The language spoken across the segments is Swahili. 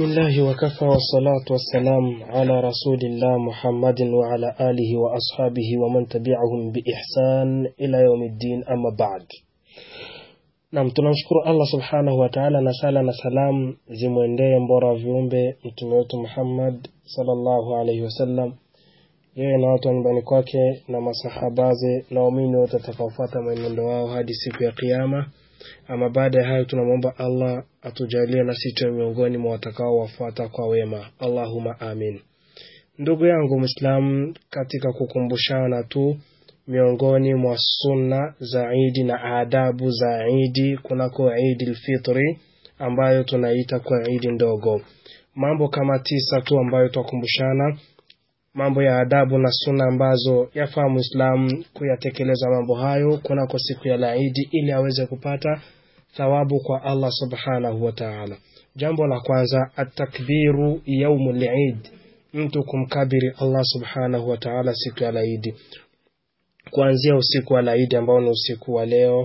بسم الله وكفى والصلاة والسلام على رسول الله محمد وعلى آله وأصحابه ومن تبعهم بإحسان إلى يوم الدين أما بعد Naam, tunamshukuru Allah subhanahu wa ta'ala, na sala na salam zimwendee mbora wa viumbe mtume wetu Muhammad sallallahu alaihi wasallam, yeye na watu wa nyumbani kwake na masahabaze na waumini wote watakaofuata mwenendo wao hadi siku ya Kiyama. Ama baada ya hayo, tunamwomba Allah atujalie na sisi tuwe miongoni mwa watakao wafuata kwa wema, Allahumma amin. Ndugu yangu Muislamu, katika kukumbushana tu miongoni mwa sunna za Idi na adabu za Idi kunako Idi lfitri ambayo tunaita kwa Idi ndogo, mambo kama tisa tu ambayo twakumbushana, mambo ya adabu na sunna ambazo yafaa Muislamu kuyatekeleza mambo hayo kunako siku ya laidi ili aweze kupata thawabu kwa Allah subhanahu wa ta'ala. Jambo la kwanza, atakbiru yaumul Eid, mtu kumkabiri Allah subhanahu wa ta'ala siku ya laidi kuanzia usiku wa laidi ambao ni usiku wa leo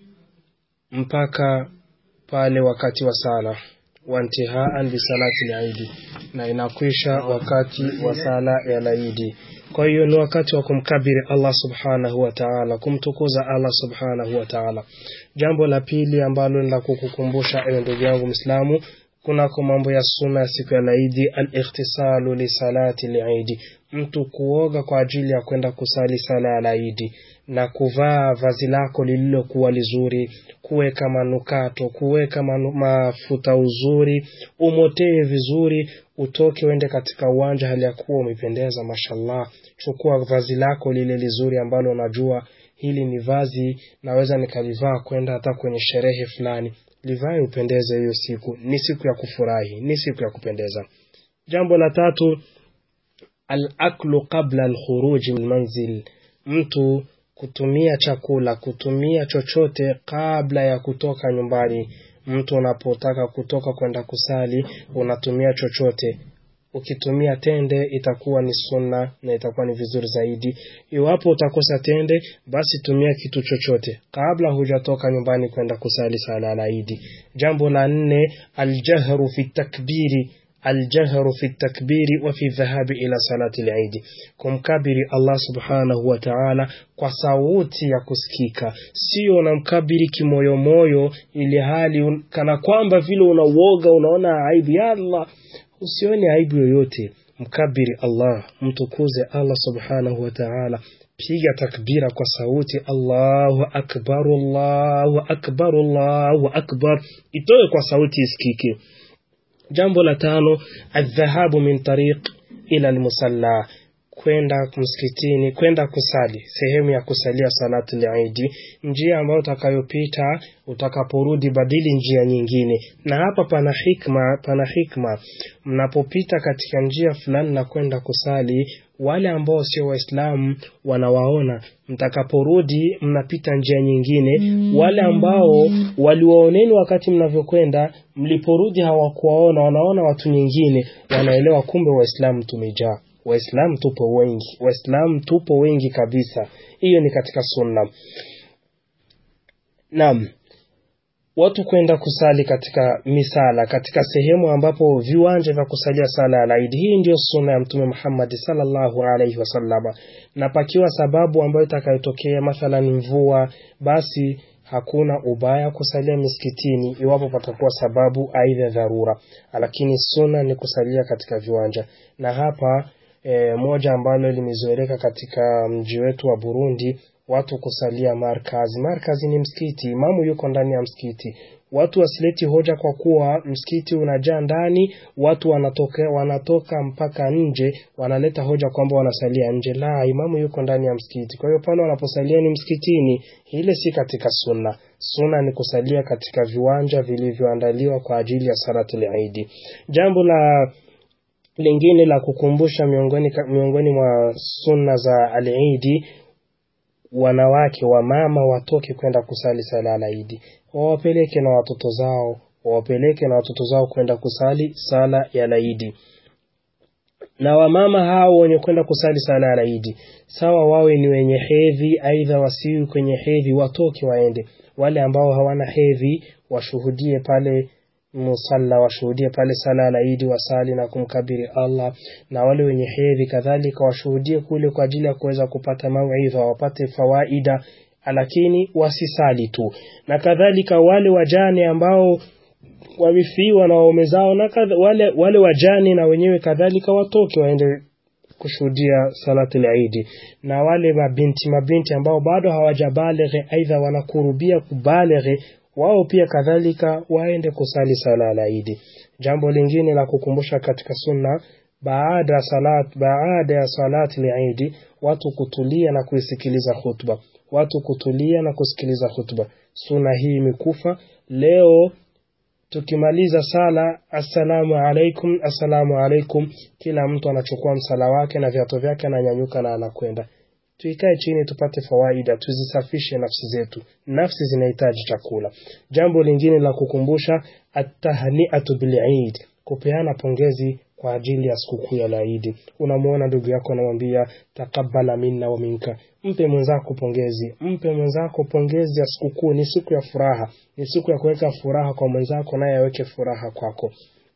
mpaka pale wakati wa sala wantihaan bisalati laidi, na inakwisha wakati wa sala ya laidi. Kwa hiyo ni wakati wa kumkabiri Allah subhanahu wa ta'ala, kumtukuza Allah subhanahu wa ta'ala. Jambo la pili ambalo ni la kukukumbusha ewe ndugu yangu Muislamu, kunako mambo ya sunna ya siku ya laidi, al-ikhtisalu li salati laidi, mtu kuoga kwa ajili ya kwenda kusali sala ya laidi na kuvaa vazi lako lililokuwa lizuri, kuweka manukato, kuweka manu, mafuta uzuri, umotee vizuri, utoke uende katika uwanja hali ya kuwa umependeza, mashallah. Chukua vazi lako lile lizuri ambalo unajua hili ni vazi naweza nikalivaa kwenda hata kwenye sherehe fulani, livae upendeze. Hiyo siku ni siku ya kufurahi, ni siku ya kupendeza. Jambo la tatu Al-aklu qabla al-khuruji min manzil, mtu kutumia chakula, kutumia chochote kabla ya kutoka nyumbani. Mtu unapotaka kutoka kwenda kusali, unatumia chochote. Ukitumia tende itakuwa ni sunna na itakuwa ni vizuri zaidi. Iwapo utakosa tende, basi tumia kitu chochote kabla hujatoka nyumbani kwenda kusali sala la Idi. Jambo la nne, aljahru fi takbiri aljahru fi takbiri wa fi dhahabi ila salati lidi, kumkabiri Allah subhanahu wa ta'ala kwa sauti ya kusikika, sio unamkabiri kimoyomoyo, ili hali kana kwamba vile unauoga, unaona aibu. Ya Allah, usione aibu yoyote, mkabiri Allah, mtukuze Allah subhanahu wa ta'ala. Piga takbira kwa sauti, Allahu akbar, Allahu akbar, Allahu akbar, itoe kwa sauti isikike. Jambo la tano, aldhahabu min tariq ila almusalla, kwenda msikitini, kwenda kusali sehemu ya kusalia salatu al-Eid, njia ambayo utakayopita utakaporudi, badili njia nyingine. Na hapa pana hikma, pana hikma. Mnapopita katika njia fulani na kwenda kusali, wale ambao sio Waislamu wanawaona, mtakaporudi mnapita njia nyingine. Wale ambao waliwaoneni wakati mnavyokwenda, mliporudi hawakuwaona, wanaona watu nyingine, wanaelewa kumbe Waislamu tumejaa Waislamu tupo wengi, Waislamu tupo wengi kabisa. Hiyo ni katika sunna. Naam, watu kwenda kusali katika misala, katika sehemu ambapo viwanja vya kusalia sala ya Eid. Hii ndiyo sunna ya Mtume Muhammad sallallahu alaihi wasallama, na pakiwa sababu ambayo itakayotokea, mathalan mvua, basi hakuna ubaya kusalia misikitini iwapo patakuwa sababu aidha dharura, lakini sunna ni kusalia katika viwanja. Na hapa E, moja ambalo limezoeleka katika mji wetu wa Burundi, watu kusalia markazi. Markazi ni msikiti, imamu yuko ndani ya msikiti. Watu wasileti hoja kwa kuwa msikiti unajaa ndani, watu wanatoka, wanatoka mpaka nje, wanaleta hoja kwamba wanasalia nje. La, imamu yuko ndani ya msikiti, kwa hiyo pale wanaposalia ni msikitini. Ile si katika sunna. Sunna ni kusalia katika viwanja vilivyoandaliwa kwa ajili ya salatul Eid. Jambo la lingine la kukumbusha miongoni, miongoni mwa sunna za al-Eid, wanawake wa mama watoke kwenda kusali sala al-Eid, wawapeleke na watoto zao, wawapeleke na watoto zao kwenda kusali sala ya al-Eid. Na wamama hao wenye kwenda kusali sala ya Eid, sawa wawe ni wenye hedhi, aidha wasiwi kwenye hedhi, watoke waende. Wale ambao hawana hedhi washuhudie pale musalla washuhudie pale sala la Idi wasali na kumkabiri Allah, na wale wenye hedhi kadhalika washuhudie kule kwa ajili ya kuweza kupata mauidha, wapate fawaida, lakini wasisali tu, na kadhalika wale wajane ambao wamefiwa na waume zao na kadha, wale, wale wajane na wenyewe kadhalika watoke waende kushuhudia salatu al-Eid, na wale mabinti mabinti ambao bado hawajabalighi aidha wanakurubia kubalighi wao pia kadhalika waende kusali sala la Eid. Jambo lingine la kukumbusha katika sunna baada ya salat baada ya salati al-Eid, watu kutulia na kuisikiliza khutba, watu kutulia na kusikiliza khutba. Sunna hii imekufa leo tukimaliza sala assalamu alaikum, assalamu alaikum, kila mtu anachukua msala wake na viatu vyake ananyanyuka na anakwenda. Tuikae chini tupate fawaida, tuzisafishe nafsi zetu. Nafsi zinahitaji chakula. Jambo lingine la kukumbusha, atahniatu bil Eid, kupeana pongezi kwa ajili ya sikukuu ya Eid. Unamwona ndugu yako anamwambia takabbala minna wa minka, mpe mwenzako pongezi, mpe mwenzako pongezi ya sikukuu. Ni siku ya furaha, ni siku ya kuweka furaha kwa mwenzako, naye aweke furaha kwako.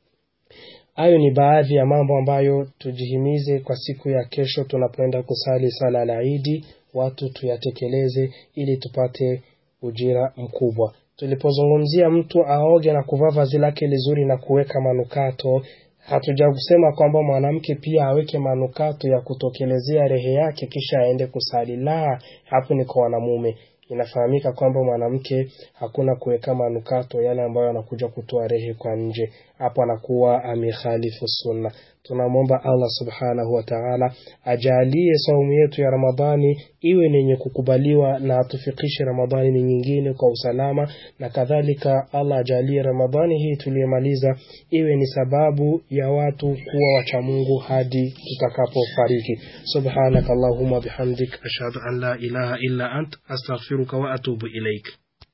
Hayo ni baadhi ya mambo ambayo tujihimize kwa siku ya kesho tunapoenda kusali sala la Idi, watu tuyatekeleze ili tupate ujira mkubwa. Tulipozungumzia mtu aoge na kuvaa vazi lake lizuri na kuweka manukato, hatujakusema kwamba mwanamke pia aweke manukato ya kutokelezea rehe yake kisha aende kusali. La, hapo ni kwa wanamume. Inafahamika kwamba mwanamke hakuna kuweka manukato yale ambayo anakuja kutoa rehe kwa nje, hapo anakuwa amekhalifu sunna. Tunamwomba Allah subhanahu wa ta'ala ajalie saumu yetu ya Ramadhani iwe ni yenye kukubaliwa na atufikishe Ramadhani ni nyingine kwa usalama, na kadhalika Allah ajalie Ramadhani hii tuliyemaliza iwe ni sababu ya watu kuwa wacha Mungu hadi tutakapofariki. Subhanaka Allahumma bihamdik ashhadu an la ilaha illa ant astaghfiruka wa atubu ilaik.